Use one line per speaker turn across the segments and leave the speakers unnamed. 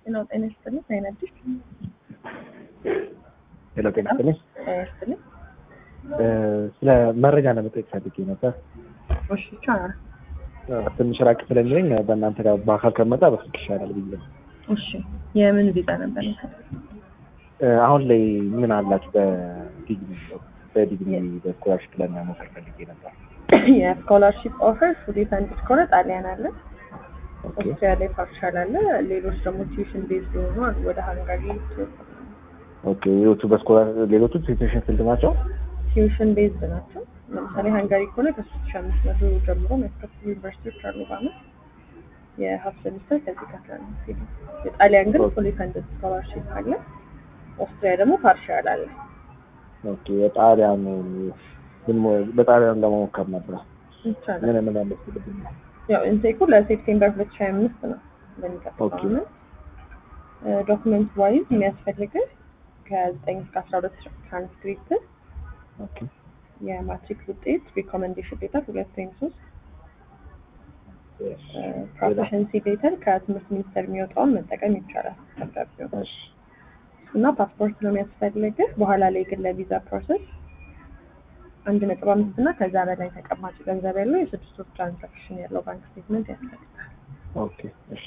ጤናው ጤና ይስጥልኝ። አይነድሽ
ሄሎ ጤና ይስጥልኝ።
ጤና ይስጥልኝ።
ስለ መረጃ ለመጠየቅ ፈልጌ ነበር።
እሺ ይቻላል።
ትንሽ ራቅ ስለሚለኝ በእናንተ ጋር በአካል ከመጣ በስልክ ይሻላል ብዬ ነው።
እሺ የምን ቪዛ ነበር?
አሁን ላይ ምን አላችሁ? በዲግሪ በዲግሪ በስኮላርሽፕ ለመሞከር ፈልጌ ነበር።
የስኮላርሺፕ ኦፈር ፉሊ ፈንድድ ከሆነ ጣሊያን አለ፣
ኦኬ
ኦስትሪያ ላይ ፓርሻል አለ። ሌሎች ደግሞ ቲዩሽን ቤዝድ የሆኑ አሉ። ወደ ሃንጋሪ
ኦኬ። ሌሎቹ በስኮላር ሌሎቹ ሴቶሽን ፊልድ ናቸው።
ቲዩሽን ቤዝድ ናቸው። ለምሳሌ ሃንጋሪ ከሆነ ከሶስት ሺ አምስት መቶ ጀምሮ የሚያስከፍሉ ዩኒቨርሲቲዎች አሉ በአመት የሀፍ ሴሚስተር ከዚህ ከአስራ አምስት ሄዱ። የጣሊያን ግን ፉሊ ፈንድድ ስኮላርሺፕ አለ። ኦስትሪያ ደግሞ ፓርሻል አለ።
ኦኬ። የጣሊያን ግን በጣሊያን ለመሞከር ነበር።
ይቻላል።
ምን ምን ያለብኝ
ያው ኢንቴኩ ለሴፕቴምበር ሁለት ሺ ሀያ አምስት ነው በሚቀጥለው
ኦኬ።
አመት። ዶክመንት ዋይዝ የሚያስፈልግህ ከዘጠኝ እስከ አስራ ሁለት ትራንስክሪፕት፣
ኦኬ
የማትሪክ ውጤት፣ ሪኮመንዴሽን ሌተር ሁለት ወይም ሶስት፣ ፕሮፌሽንሲ ሌተር ከትምህርት ሚኒስቴር የሚወጣውን መጠቀም ይቻላል ደብዳቤው
እሺ
እና ፓስፖርት ነው የሚያስፈልግህ። በኋላ ላይ ግን ለቪዛ ፕሮሰስ አንድ ነጥብ አምስት እና ከዛ በላይ ተቀማጭ ገንዘብ ያለው የስድስት ወር ትራንዛክሽን ያለው ባንክ ስቴትመንት ያስፈልጋል።
ኦኬ እሺ።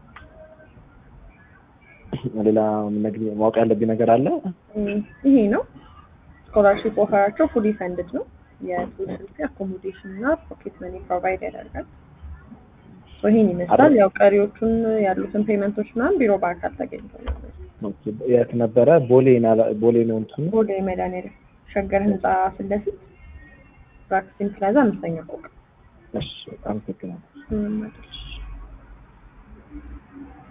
ሌላ ምነግርህ ማወቅ ያለብኝ ነገር አለ?
እም፣ ይሄ ነው ስኮላርሺፕ ኦፈራቸው ፉሊ ፈንድድ ነው። የቱዊሽን ፊ አኮሞዴሽን እና ፖኬት መኒ ፕሮቫይድ ያደርጋል። ሶ ይሄን ይመስላል። ያው ቀሪዎቹን ያሉትን ፔመንቶች ምናምን ቢሮ በአካል ተገኝተው ነው።
ኦኬ። የት ነበረ? ቦሌ ናላ- ቦሌ ነው እንትኑ።
ቦሌ መድኃኒዓለም ሸገር ህንፃ ፊት ለፊት ራክሲን ፕላዛ አምስተኛ ፎቅ
እሺ፣ አመሰግናለሁ።
ምንም አይደል።